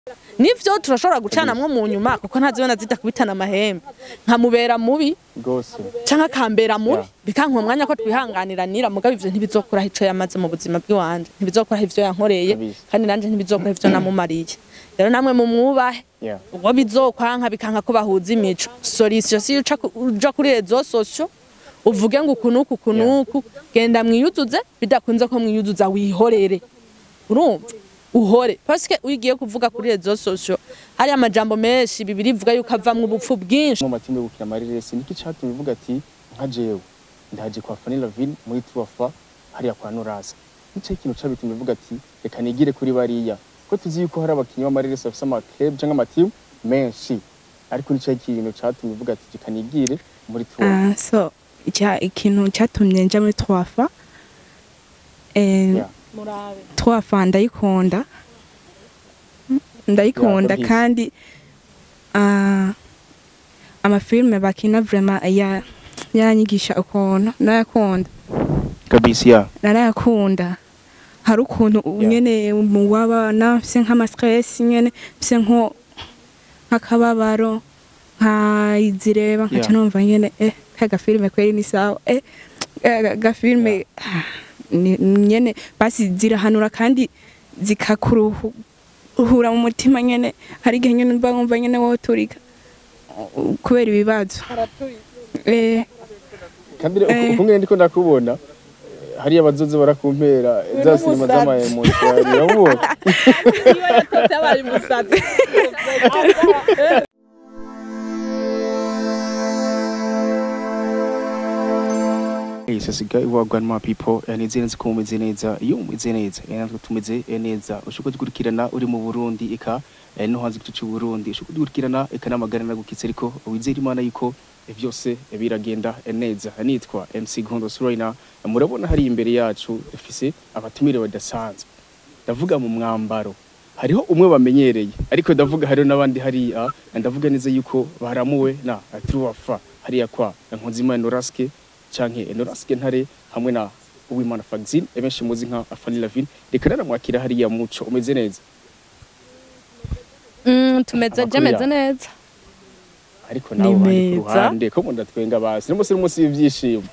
nivyo turashobora gucanamwo mu nyuma kuko ntazibona zidakubitana amahembe nkamubera mubi rwose canke akambera mubi Yeah. bikanka umwanya ko twihanganiranira mugabo ivyo ntibizokuraho ico yamaze mu buzima bw'iwanje ntibizokuraho ivyo yankoreye Kabisa. kandi nanje ntibizokuraho ivyo namumariye rero namwe mu mwubahe Yeah. ubwo bizokwanka bikanka ko bahuza imico solution si uca ku- uja kuri rezo sosio uvuge ngo ukunuku ukunuku genda mwiyuzuze bidakunze ko mwiyuzuza wihorere urumva uhore paske ugiye kuvuga kuri rezo sosio hari amajambo menshi bibiri ivuga yuko avamwo ubupfu bwinshi mu matime yo gukina amareresi niki catumye uvuga ati nka jewe ndaje kwa Fanny Lavine muri Tuafa hariya kwa Norasa nico ikintu cabitumye uvuga ati reka nigire kuri bariya ko tuzi yuko hari abakinyi b'amareresi bafise amaclub canke amatimu menshi ariko nico ikintu catumye uvuga ati reka nigire muri Tuafa Ah, so icya- ikintu cyatumye nja muri twafa eh, Yeah. murabe twafa ndayikunda ndayikunda ndabizi. kandi ah, amafilme bakina vraiment ya yaranyigisha ukuntu nayakunda kabisa ya narayakunda hari ukuntu Yeah. nyene waba nafise nk'amastress nyene mfise nko nk'akababaro nkayizireba nkaca Yeah. numva nyene eh ka gafilme kweri ni sawa eh eh, gafilme ah, ni- nyene basi zirahanura kandi zikakuruhura mu mutima nyene hari igihe nyene mba nkumva nyene woturika uh, kubera ibibazo eh kandi rero Eh. uko ngene ndiko ndakubona eh, hariya abazoze barakumpera za sinema n'umusazi. z'amayemonsi urabona iyo yatotse abaye umusazi Hey, sasiga iwagwan ma people eh, nizere nzi ko mumeze neza iyo mumeze neza eh, natwe tumeze eh, neza ushobora gukurikirana uri mu Burundi eka eh, no hanze gice cy'u Burundi ushobora gukurikirana eka n'amagara nagukitse ariko wizera imana yuko eh, byose eh, biragenda eh, neza nitwa MC Gondo Suraina murabona hari imbere yacu dufise abatumire badasanzwe ndavuga mu mwambaro hariho umwe bamenyereye ariko ndavuga hariho n'abandi hariya ndavuga neza yuko baramuwe na Truwafa hariya kwa Nkunzimana Noraske canke Noraske Ntare hamwe na Uwimana Fagzin ebenshi muzi nka Afani Lavine reka naramwakira hariya muco umeze neza Mm, tumeze Amakuru jemeze yawe. neza ariko Ni nawe bari ku meza. ruhande ko mu ndatwenga basi n'umunsi n'umunsi w'ibyishimo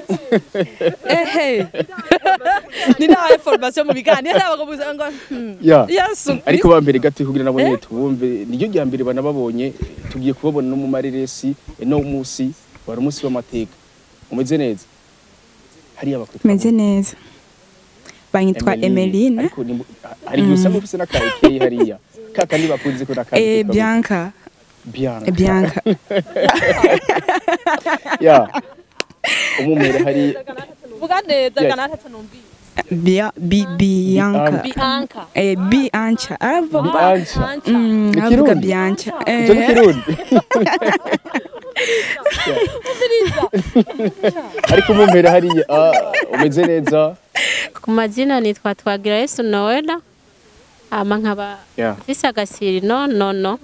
ehe ni nawe formation mu biganiro n'abagobuza ngo hmm, ya yesu ariko bambere gato kugira nabo nyene tubumve niryo rya mbere banababonye tugiye kubabona no mu mareresi eh, no musi wari umunsi w'amateka umeze neza hariya bakwitwa meze neza banyitwa Emeline ariko ni mu- hari igihe usanga ufise n'akaekeye hariya ka kandi bakunze ko n'akandi eh kitwa Bianca Bianca eh, Bianca ya umumere hari vuga neza Yeah. ganata numbi Bia bi Bianca bianca eh Bianca aravuga Bianca mm Ni aravuga Kirundi? Bianca icyo ni eh kirundi ariko umumere hariya ah, umeze neza ku mazina nitwa twagira yesu noela ama nkaba ya mfise agasiri no no no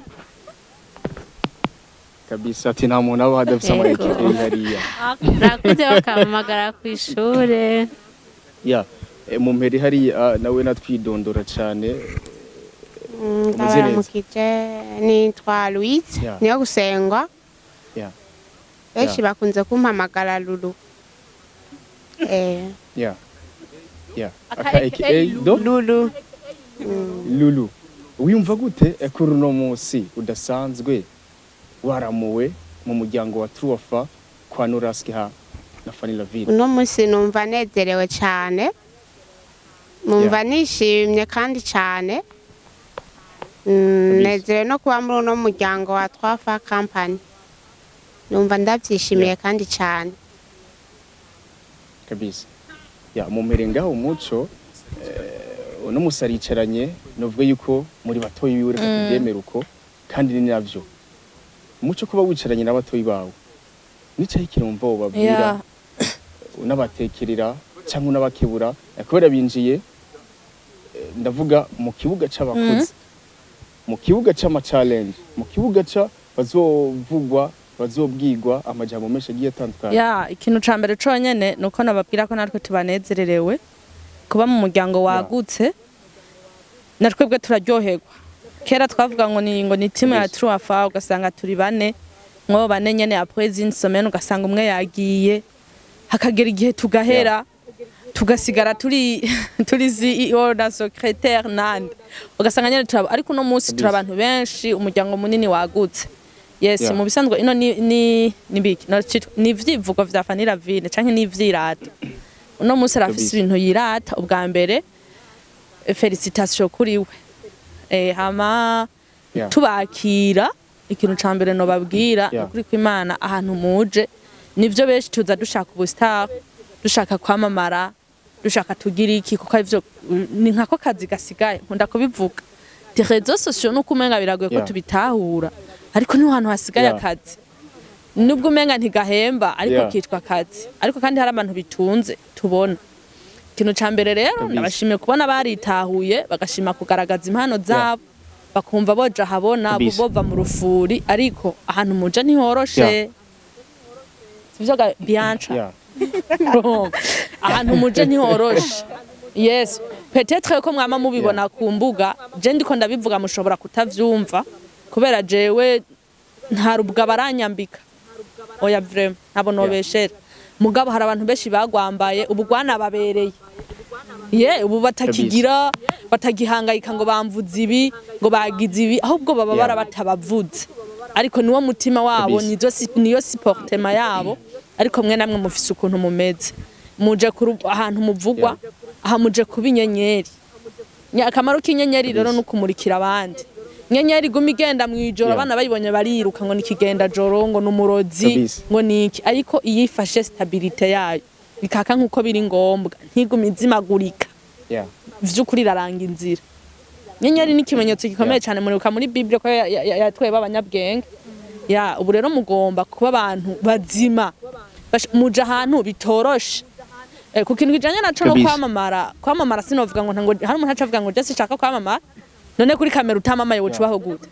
kabisa ati nta muntu aba hadafise Yego. amaekeye hariya rakuze bakampamagara ku ishure ya eh, mumere hariya nawe natwidondora cyane Umeze neza. ndabaramukije nitwa louise Yeah. niyo gusengwa ya benshi bakunze kumpamagara lulu Eh, ya ya Aka aka AKA aka do lulu lulu wiyumva gute eh, kuri uno munsi udasanzwe waramuwe mu muryango wa Truwafa kwa Noraski ha na Fanny Lavine uno munsi numva nezerewe cyane numva nishimye kandi cyane Mm, Kabisa. nezerewe no kuba muri uno muryango wa twafa kampani numva ndabyishimiye kandi cyane kabisa ya mumere ngaho umuco eh, uno musi aricaranye novuga yuko muri batoyi biwe reka tubyemere uko kandi ni navyo umuco kuba wicaranye n'abatoyi bawe nicaye kirumva wobabwira Yeah. unabatekerera cyangwa unabakebura eh, kubera binjiye eh, ndavuga mu kibuga c'abakozi mu kibuga c'ama challenge mu kibuga ca bazovugwa bazobwigwa amajambo menshi agiye atandukanye ya ikintu ca mbere conyene nuko nababwira ko natwe tubanezererewe kuba mu muryango wagutse na twebwe turaryoherwa kera twavuga ngo ni ngo ni timu ya Yes. truafa ugasanga turi bane mwo bane nyene après une semaine ugasanga umwe yagiye hakagera igihe tugahera tugasigara turi turi CEO na secrétaire nande ugasanga nyene turaba ariko uno munsi turi abantu benshi umuryango munini wagutse yes Yeah. mu bisanzwe ino ni ni ni biki no citwa- ni ivyivugo vya Fanira Vine canke ni ivyirata uno munsi arafise Kabisa. ibintu yirata ubwa mbere eh, felicitation kuri we eh hama Yeah. tubakira ikintu ca mbere no babwira Yeah. ukuri kw'Imana ahantu muje nivyo benshi tuza dushaka ubustar dushaka kwamamara dushaka tugira iki kuko ivyo ni nkako kazi gasigaye nkunda kubivuga des réseaux sociaux nuko umenga biragoye ko Yeah. tubitahura ariko niho hantu hasigaye Yeah. akazi nubwo umenga ntigahemba ariko Yeah. kitwa akazi ariko kandi hari abantu bitunze tubona ikintu ca mbere rero Kabisa. nabashimiye kubona baritahuye bagashima kugaragaza impano zabo bakumva boja habona Kabisa. bova mu rufuri ariko ahantu muja ntihoroshe Yeah. sivyo ga bianca Yeah. ahantu muje ntihoroshe yes petetre ko mwama mubibona ku mbuga je ndiko ndabivuga mushobora kutavyumva kubera jewe nta rubwa baranyambika oya vrema ntabo nobeshera mugabo hari abantu benshi bagwambaye ubu rwanababereye ye ubu batakigira batagihangayika ngo bamvuze ibi ngo bagize ibi ahubwo baba Yeah. bara batabavuze ariko niwo mutima wabo Kabisa. nizo si- niyo supportema yabo ariko mwe namwe mufise ukuntu mumeze muje ku ru- ahantu muvugwa aha muje kuba inyenyeri Nya- akamaro k'inyenyeri rero Kabisa. ni ukumurikira abandi inyenyeri iguma igenda mu ijoro Yeah. abana bayibonye bariruka ngo ni ikigenda joro ngo ni umurozi Kabisa. ngo ni iki ariko iyo ifashe stabilite yayo ikaka nk'uko biri ngombwa ntigume izimagurika Yeah. vy'ukuri iraranga inzira inyenyeri ni ikimenyetso gikomeye cyane muribuka muri biblia ko ya- ya- ya- yatweye b'abanyabwenge ya ubu rero mugomba kuba abantu bazima Bash- muja ahantu bitoroshe Eh, ku kintu kijanye naco no Kabisa. kwamamara kwamamara sinovuga ngo ntango hari umuntu aca avuga ngo je sinshaka kwamamara none kuri kamera utamamaye woca ubaho gute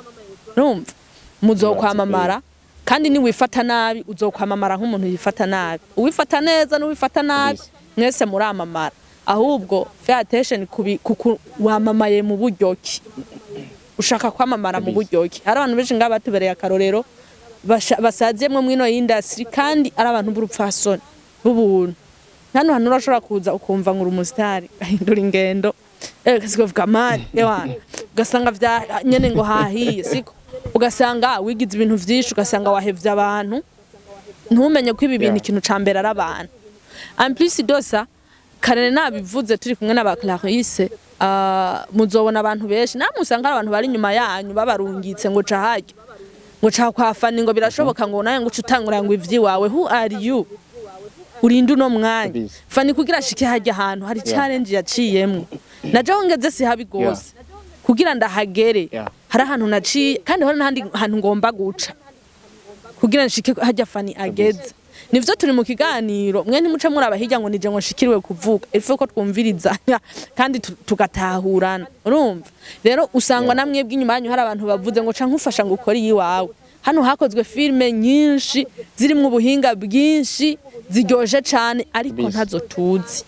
urumva muzokwamamara kandi niwifata nabi uzokwamamara nk'umuntu yifata nabi uwifata neza n'uwifata nabi Kabisa. mwese muramamara ahubwo fair attention kubi kuku wamamaye mu buryo ki ushaka kwamamara mu Kabisa. buryo ki hari abantu benshi ngaha batubereye akarorero basha- basaziyemwo mwino industry kandi ari abantu b'urupfasoni b'ubuntu hano hantu urashobora kuza ukumva ngo uri umusitari ahindura ingendo eh kasikovuga mani ewana ugasanga vya nyene ngo hahiye siko ugasanga wigize ibintu vyinshi ugasanga wahevye abantu ntumenye ko ibi bintu Yeah. ikintu ca mbere ari abantu en plus dosa kare nabivuze turi kumwe n'aba Clarisse uh, muzobona abantu benshi namwe usanga hari abantu bari inyuma yanyu babarungitse ngo ca harya ngo ca kwa fani ngo birashoboka ngo nawe ngo uce utangura ngo ivyiwawe who are you urinde uno mwanya Kabisa. fani kugira ashike harya ahantu hari challenge yaciyemwo najeho ngeze si habi gose kugira ndahagere Yeah. hari ahantu naciye kandi hari n'ahandi hantu ngomba guca kugira nshike hajya fani ageze nivyo turi mu kiganiro mwe ntimuce muraba hirya ngo nije ngo nshikiriwe kuvuga ife ko twumvirizanya kandi tu- tugatahurana urumva rero usangwa na mwebwe inyuma yanyu hari abantu bavuze ngo canke ufasha ngo ukore iyiwawe hano hakozwe filime nyinshi zirimwo ubuhinga bwinshi ziryoje cane ariko Kabisa. ntazo tuzi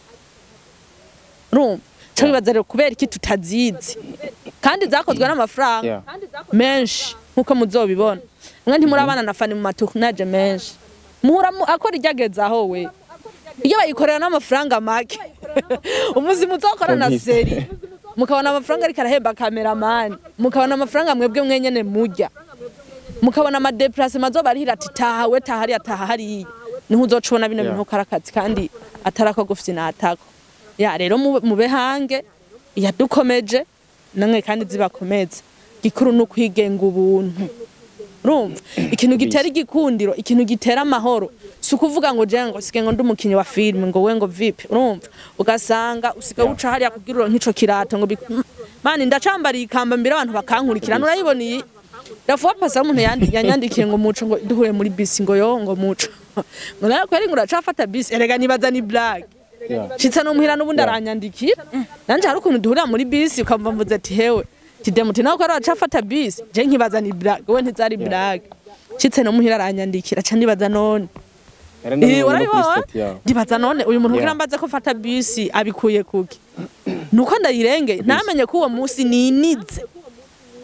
urumva co bibaza rero kubera iki tutazizi kandi zakozwe n'amafaranga Yeah. menshi nkuko muzobibona mwe ntimurabana na fani mu matournage menshi muhura mu- akora iryageze aho we iyo bayikorera n'amafaranga make umuzi muzokora na Kabisa. seri mukabona amafaranga ariko arahemba kameramani mukabona amafaranga mwebwe mwenyene murya mukabona amadeplacement azoba arihira ati taha we taha hariya taha hariya niho uzoca ubona bino Yeah. bintu ko ari akazi kandi atari ako gufite natako ya rero mube- mube hange yadukomeje namwe kandi zibakomeze gikuru ni ukwigenga ubuntu urumva ikintu gitera igikundiro ikintu gitera amahoro si ukuvuga ngo je ngo sige ngo ndi umukinnyi wa filime ngo we ngo vipi urumva ugasanga usiga uca hariya kugira uronke ico kirato ngo bik- Mm, mani ndacambariye ikamba mbere abantu bakankurikira nurayibona iyi Rafuwa pasa umuntu yandi- yanyandikiye ngo muco ngo duhure muri bisi ngo yo ngo muco ngo nawe kweri ngo uracafata bisi erega nibaza ni blague Yeah. shitsa no muhira n'ubundi aranyandikira nanje hari ukuntu duhurira muri bisi ukamva mvuze ati hewe kidemuti nawe ko ari wacafata bisi je nkibaza ni blague we ntizari blague shitse no muhira aranyandikira ca ndibaza none Era Eh, n'umuntu urabibona kuri state yawe. ndibaza none uyu muntu kugira Yeah. mbaze ko fata bisi abikuye kuki nuko ndayirenge ntamenye ko uwo munsi ninize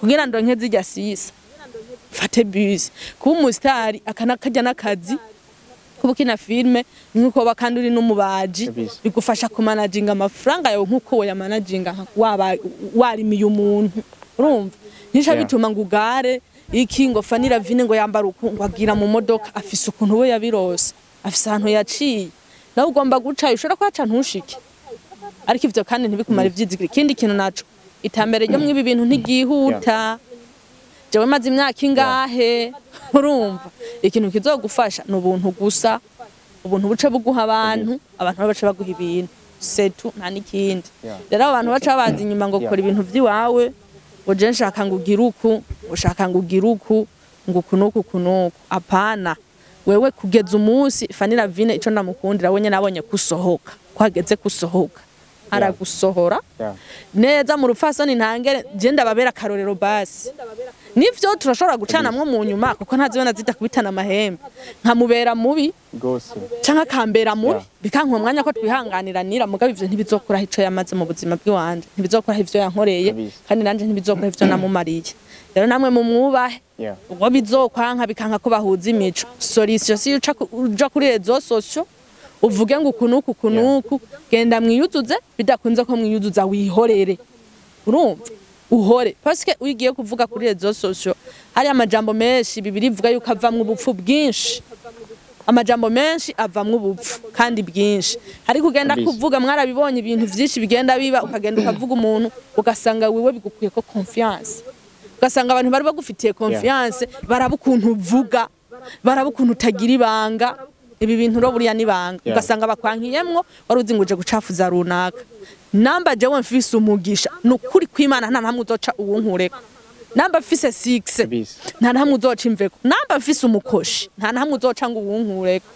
kugira ndonke zijya sisa mfate bus kuba umusitari akanakajya n'akazi kuba ukina filime ni nk'uko waba kandi uri n'umubaji Kabisa. bigufasha kumanaginga amafaranga yawe nk'uko woyamanaginga nka- waba warimiye umuntu urumva nisha Yeah. bituma ngo ugare iki ngo fanira vine ngo yambara uku ngo agira mu modoka afise ukuntu we yabirose afise ahantu yaciye nawe ugomba gucayo ushobora kuhaca ntushike ariko ivyo kandi ntibikumara ivyizigiro ikindi kintu naco itambere ryo mw'ibi bintu ntigihuta jewe maze imyaka ingahe urumva ikintu kizogufasha ni ubuntu gusa ubuntu buce buguha abantu abantu bace baguha ibintu setu nta n'ikindi Yeah. rero abo bantu baca baza inyuma ngo Yeah. kora ibintu vy'iwawe ngo je nshaka ngo ugire uku ushaka ngo ugire uku ngo uku n'uku uku n'uku apana wewe kugeza umunsi fanira vine ico ndamukundira we nyene abonye kusohoka ko hageze kusohoka aragusohora Yeah. neza mu rupfasoni ntangere je ndababera akarorero basi nivyo turashobora gucanamwo mu nyuma kuko ntazibona zitakubitana amahembe nkamubera mubi Gose. canke akambera mubi Yeah. bikanka umwanya ko twihanganiranira mugabo ivyo ntibizokuraho ico yamaze mu buzima bw'iwanje ntibizokuraho ivyo yankoreye Kabisa. kandi nanje ntibizokuraho ivyo namumariye rero namwe mu mwubahe Yeah. ubwo bizokwanka bikanka ko bahuza imico solution si uca ku- uja kuri rezo sosio uvuge ngo uku n'uku uku n'uku genda mwiyuzuze bidakunze ko mwiyuzuza wihorere urumva uhore paske ugiye kuvuga kuri rezo sosio hari amajambo menshi bibiri ivuga yuko avamwo ubupfu bwinshi amajambo menshi avamwo ubupfu kandi bwinshi ariko ugenda Kabisa. kuvuga mwarabibonye ibintu vyinshi bigenda biba ukagenda ukavuga umuntu ugasanga wiwe bigukuye ko confiance ugasanga abantu bari bagufitiye confiance baraba ukuntu uvuga baraba ukuntu utagira ibanga ibi bintu ro buriya nibanga Yeah. ugasanga bakwankiyemwo wari uzi ngo uje gucafuza runaka namba jewe mfise umugisha ni ukuri kw'imana nta namwe uzoca uwunkureko namba mfise six Kabisa. nta namwe uzoca imveko namba mfise umukoshi nta namwe uzoca ngo uwunkureko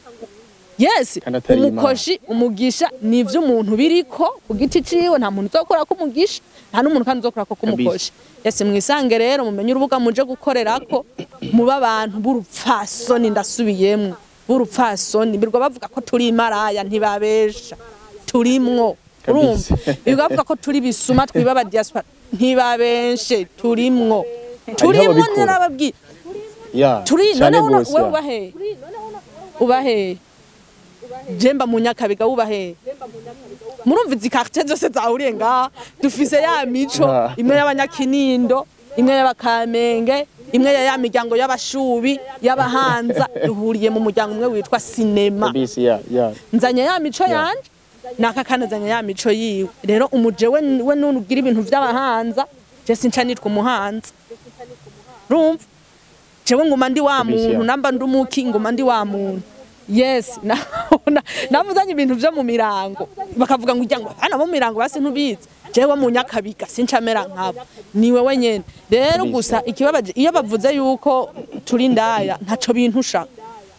yes Kandi atari Imana. umukoshi umugisha ni ivy'umuntu biriko ku giti ciwe nta muntu uzokora ko umugisha nta n'umuntu kandi uzokora ko kumukoshi yes mwisange rero mumenye urubuga muje gukorerako muba abantu b'urupfasoni ndasubiyemwo b'urupfasoni birwa bavuga ko turi imaraya ntibabesha turimwo urumva birwa bavuga ko turi bisuma twiba aba diaspora ntibabeshe turimwo turimwo ababikora. narababwiye Yeah. turi Cane none uno- gose, wewe yeah. ubahe ubahe jemba mu nyakabiga wubahe murumva izi quartier zose zahuriye ngaha dufise ya mico Ah. imwe y'abanyakinindo imwe y'abakamenge imwe ya ya miryango y'abashubi y'abahanza duhuriye mu muryango umwe witwa sinema Kabisa, yeah, yeah. nzanye ya mico yanje naka kanazanye ya mico yiwe rero umuje we we nugira ibintu vy'abahanza je sinca nitwa umuhanza rumva jewe nguma ndi wa Kabisa. muntu namba ndi umuki nguma ndi wa muntu yes na- na- navuzanye ibintu vyo mu mirango bakavuga ngo ujya ngo hano bo mu mirango basi ntubizi jewe mu nyakabiga sincamera nkabo ni wewe nyene rero Kabisa. gusa ikibabaje iyo bavuze yuko turi ndaya ntaco bintusha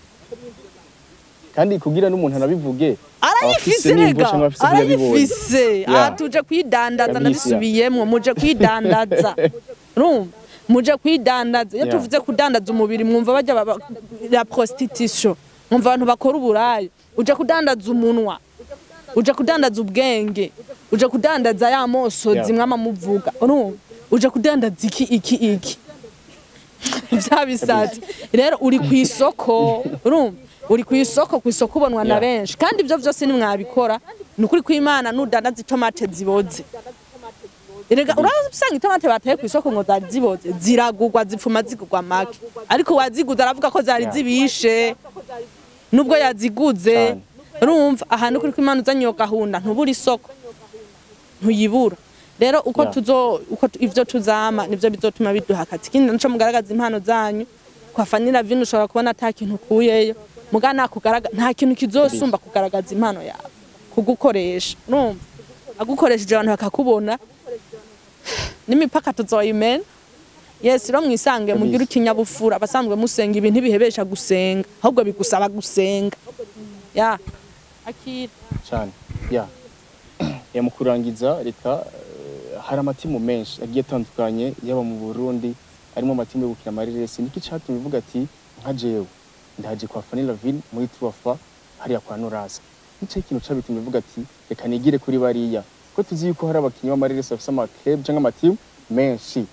kandi kugira n'umuntu anabivuge arayifise abafise n'imvo rega canke abafise ibiyabibonye. arayifise Yeah. aha tuje kwidandaza Kabisa. ndabisubiyemwo muje kwidandaza urumva muje kwidandaza iyo Yeah. tuvuze kudandaza umubiri mwumva bajya baba- la prostitution mwumva abantu bakora uburayi uje kudandaza umunwa uje kudandaza ubwenge uje kudandaza ya mosozi Yeah. mwama muvuga urumva uje kudandaza iki iki iki vya bisati rero uri ku isoko urumva uri ku isoko ku isoko ubonwa na Yeah. benshi kandi ibyo byose nimwabikora ni ukuri kw'imana nudandaza itomate ziboze erega urasanga itomate bateye ku isoko ngo zari ziboze ziragurwa zipfuma zigurwa make ariko waziguze aravuga ko zari Yeah. zibishe nubwo yaziguze Cane. urumva ahantu kuri kw'imana uzanye iyo gahunda ntubura isoko ntuyibura rero uko Yeah. tuzo uko tu- ivyo tuzama nivyo bizotuma biduha akazi ikindi naco mugaragaza impano zanyu kwa fanira vino ushobora kubona ata kintu ukuyeyo muga nakugaragaza nta kintu kizosumba kugaragaza impano yawe kugukoresha urumva agukoresheje abantu bakakubona n'imipaka tuzoyimena yes rero mwisange mugire ikinyabufura abasanzwe musenga ibintu ntibihebesha gusenga ahubwo bigusaba gusenga ya akira cyane ya ya mu kurangiza reka eh, hari amatimu menshi agiye atandukanye yaba mu Burundi harimo amatimu yo gukina amareresi niki cyatumye uvuga ati nka jewe ndaje kwa Fanny Lavine muri Tuafa hariya kwa Norasa nicyo kintu cyabitumye uvuga ati reka nigire kuri bariya ko tuzi yuko hari abakinnyi b'amareresi bafite amaklub cyangwa amatimu menshi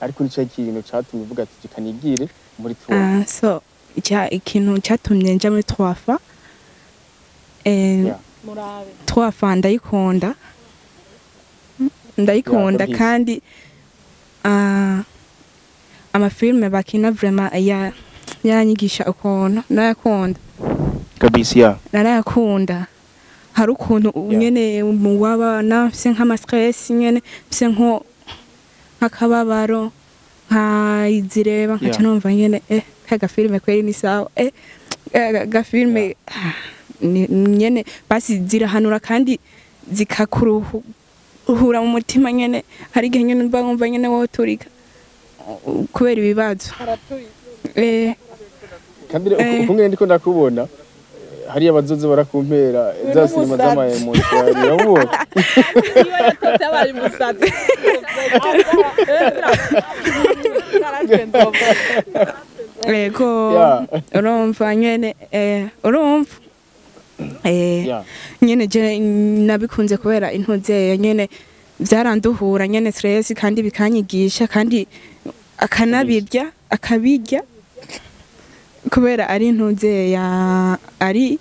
ariko nico kintu catumye uvuga ati reka nigire muri tuwa Ah, so icya- ikintu cyatumye nja muri twafa eh, Yeah. twafa ndayikunda ndayikunda kabisa. kandi ah, amafilme bakina vrema ya yaranyigisha ukuntu narayakunda kabisa ya narayakunda hari ukuntu Yeah. nyene mu wabana mfise nk'amastress nyene mfise nko nk'akababaro nkayizireba nkaca Yeah. numva nyene eh ka gafilme kweri ni sawa eh eh, gafilme ah, ni- nyene basi zirahanura kandi zikakuruhura mu mutima nyene hari igihe nyene mba nkumva nyene woturika uh, kubera ibibazo eh kandi rero Eh. ukuntu ndiko ndakubona eh, hariya abazoze barakumpera za sinema z'amayemotion urabona iyo yatotse abaye umusazi Ego Yeah. urumva nyene eh urumva eh Yeah. nyene je nabikunze kubera intuze nyene byaranduhura nyene stress kandi bikanyigisha kandi akanabirya akabirya kubera ari intuze ya ari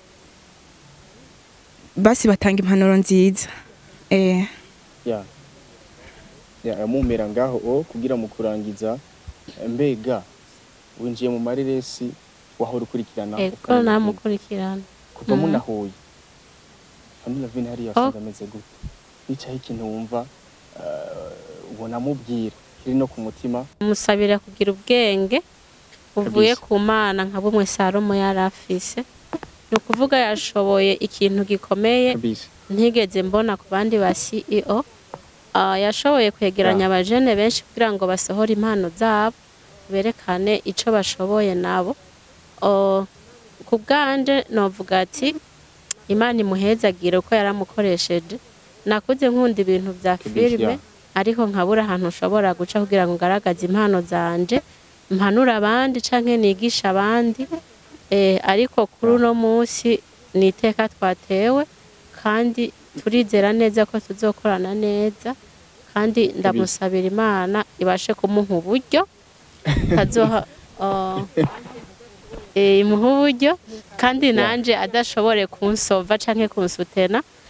basi batanga impanuro nziza eh ya ya amumpera ngaho o kugira mu kurangiza mbega winjiye mu mareresi wahora ukurikirana ego ukamenya namukurikirana kuva Mhm. munahuye famila vini hariya Oh. wasanze ameze gute nicaho ikintu wumva eh, ubona amubwira kiri no ku mutima musabira kugira ubwenge buvuye Kabisa. ku mana nka bumwe salomo yari afise ni ukuvuga yashoboye ikintu gikomeye kabisa ntigeze mbona ku bandi ba ceo Ah, yashoboye kwegeranya abajene benshi kugira ngo basohore impano zabo berekane ico bashoboye nabo Oh, ku bwanje novuga ati imana imuhezagire uko yaramukoresheje nakuze nkunda ibintu bya Kabisa. filime ariko nkabura ahantu ushobora guca kugira ngo ngaragaze impano zanje mpanura abandi canke nigisha abandi eh, ariko kuri uno munsi ni iteka twatewe kandi turizera neza ko tuzokorana neza kandi ndamusabira imana ibashe kumuha uburyo kazoha uh, eh, imuha uburyo kandi nanje adashobore kunsova canke kunsutena